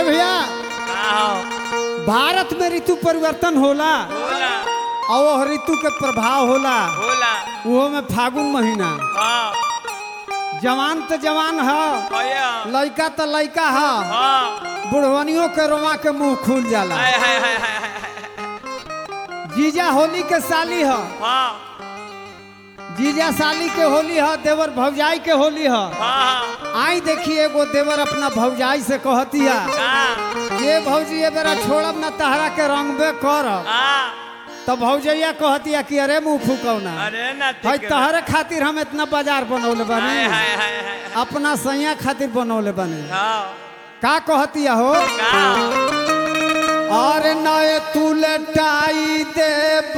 भैया का हो भारत में ऋतु परिवर्तन होला होला और वह ऋतु के प्रभाव होला होला वो में फागुन महीना हाँ जवान तो जवान है भैया लड़का तो लड़का है हाँ बुढ़वनियों के रोमा के मुंह खुल जाला हाय हाय हाय हाय हाय जीजा होली के साली है हाँ जीजा साली के होली है देवर भौजाई के होली है हाँ आई देखिए एगो देवर अपना भौजाई से कहतिया का ये भौजी ये बेरा छोड़ब ना तहरा के रंगबे करब हाँ तो भौजैया कहतिया कि अरे मुंह फूकौना अरे ना भाई ठीक है। तहरे खातिर हम इतना बाजार बनौले हाय बानी हाय हाय हाय अपना सैया खातिर बनौले बानी हाँ का कहतिया हो का और नए तू लटाई दे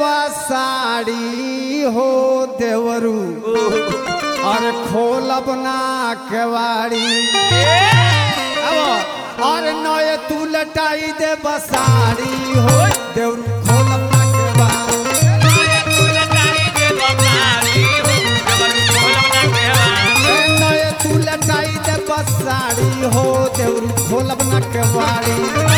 बसाड़ी हो देवरू और खोलब ना केवाड़ी अब और नए तू लटाई दे बसाड़ी हो देवरू खोलब ना केवाड़ी ए नए तू लटाई दे बसाड़ी हो देवरू खोलब ना केवाड़ी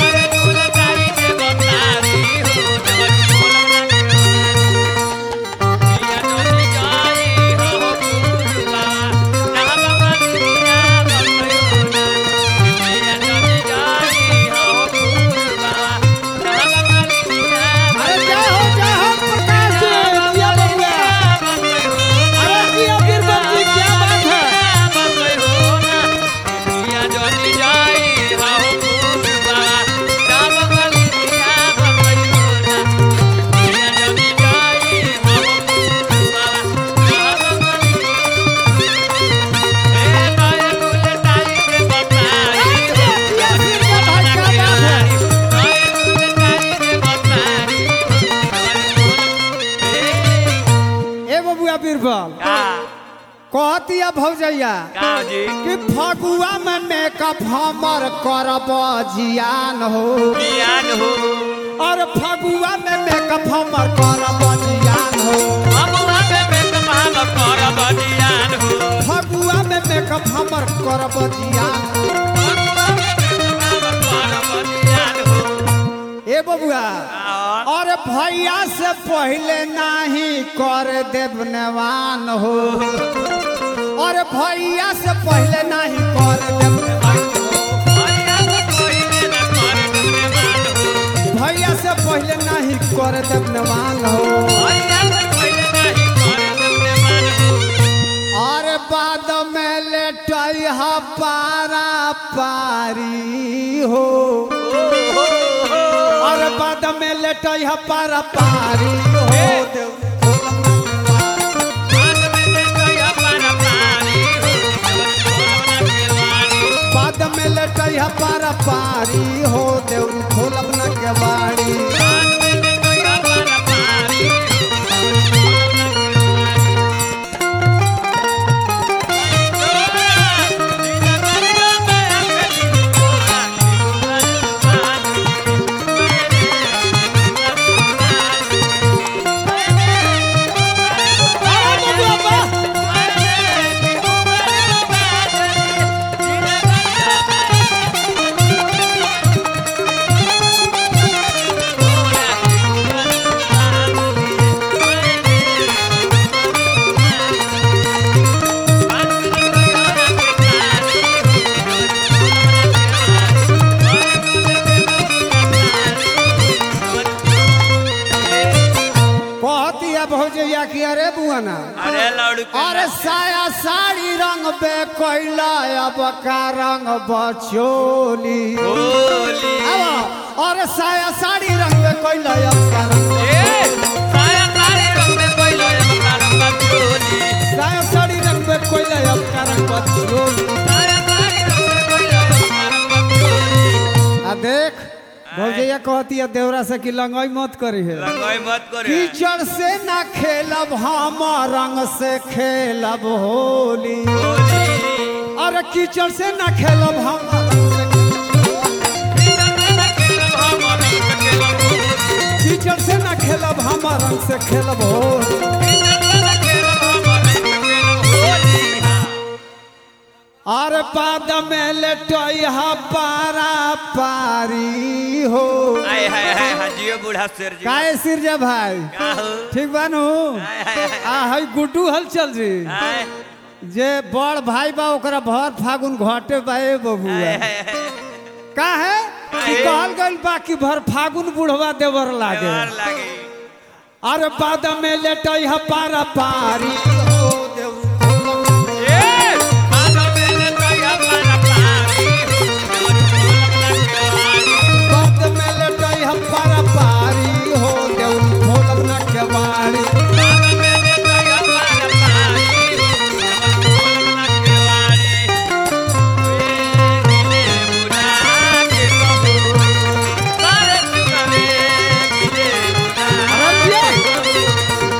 अरे जय हो जय हो प्रकाश जी जिया बबुआ अरे जिया बीरबल जी क्या बात है ए बबुआ बीरबल कहतिया भौजैया कि फगुआ में मेकअप हमर करब जियान हो और फगुआ में मेकअप हमर करब जियान हो फगुआ में मेकअप हमर करब जियान ए बबुआ और भैया से पहले नाही कर देव नेवान हो और भैया से पहले नाही कर देव नेवान हो भैया से पहले नाही कर देव नेवान हो और बाद में लेटई हा पारा पारी हो और बाद में लेटई हा पारा पारी हो देव बाद में लेटई हा पारा पारी हो देव खोलब न के बाड़ी कहतिया भौजैया की अरे बुआना अरे लड़ू अरे साया साड़ी रंग बे कोइला अब का रंग बचोली होली अब और साया साड़ी रंग बे कोइला अब का रंग साया सारे रंग में कोई लोए मकान बचोली साया साड़ी रंग बे कोइला अब का रंग बचोली साया सारे रंग में कोई लोए मकान बचोली आ देख भौजैया कहतिया देवरा से कि लंगाई मत करी है रंगाई मत करे कीचड़ से ना खेलब हम रंग से खेलब होली अरे कीचड़ से ना खेलब हम कीचड़ से ना खेलब हम रंग से खेलब होली अरे बाद में लेटोइहा पारा पारी हो आय हाय हाय हाय जियो बूढ़ा शेर जी काहे सिरजा भाई का हो ठीक बानू हाय हाय हाय आ हई गुड्डू हल चल जी हाय जे बड़ भाई बा ओकरा भर फागुन घटे बाए बबुआ हाय हाय हाय का है कि काहे? कहल गइल बा कि भर फागुन बुढ़वा देवर लागे देवर लागे अरे बाद में लेटई ह पारा पारी हो देव ए माधव मेरे कहिया पारा पारी देवर बोलम ना केवाड़ी बाद में लेटई ह पारा पारी हो देव भोलम न केवाड़ी माधव मेरे कहिया पारा पारी देवर बोलम ना केवाड़ी वे गिले बुढ़ा के कहू सारे सुनवे गिले बुढ़ा अरे ये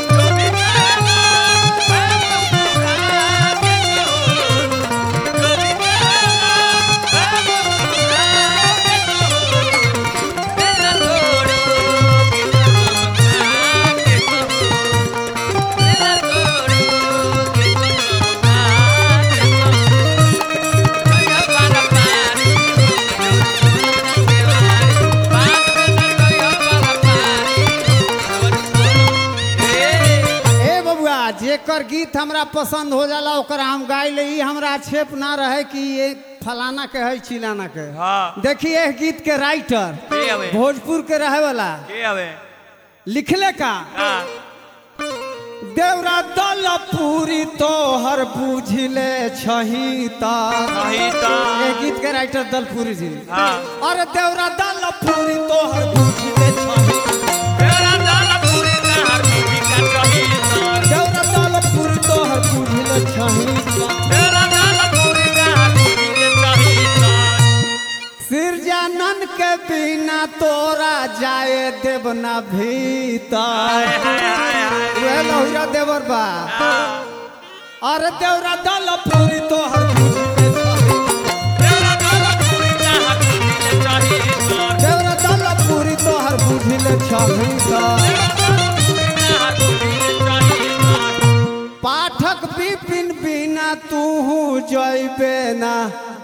ए बबुआ जेकर गीत हमरा पसंद हो जाला ओकर हम गाय ले ई हमरा आक्षेप ना रहे कि ये फलाना के है चिलाना के हाँ देखिए एह गीत के राइटर के हवे भोजपुर के रहे वाला के हवे लिखले का हाँ देवरा दल पूरी तोहर बुझले छही ता सही ता ये गीत के राइटर दलपुरी जी हाँ अरे देवरा दल पूरी तोहर बुझले छही तेरा दाल पूरी नहर बीबी का सही ता देवरा दल पूरी तोहर बुझले छही ता तेरा दाल पूरी नहर बीबी के सही ता सिरजानन के बिना तोरा जाए देवना भीतर हाय हाय हाय हाय वे लहुरा देवर बा हाँ अरे देवरा दल पूरी तोहर बुझले छही तेरा दाल पूरी नहर बीबी के सही ता देवरा दल पूरी तोहर बुझले छही ता नहर बीबी के सही ता पाठक विपिन बिना तू जैबे ना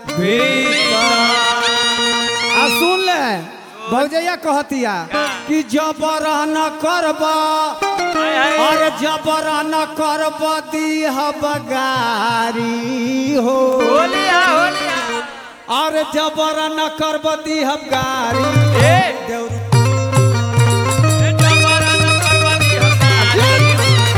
आ सुन ले भौजैया कहतिया कि जबर न करब हाय हाय और जबर न करब दीह बगारी हो होलिया होलिया और जबर न करब दीह गारी ए देउर जबरा न करवानी हकारी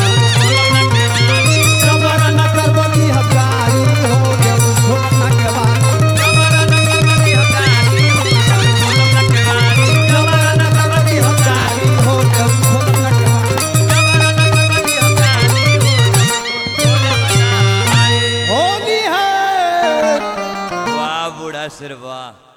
जबर न करब दीह गारी हो देउर घोटना के बाद जबरा न करवानी हकारी बोलम न केवाड़ी जबर न करब दीह गारी हो देउर घोटना के बाद जबरा न करवानी हकारी बोलम ना आए होली है वाह बूढ़ा सिर वाह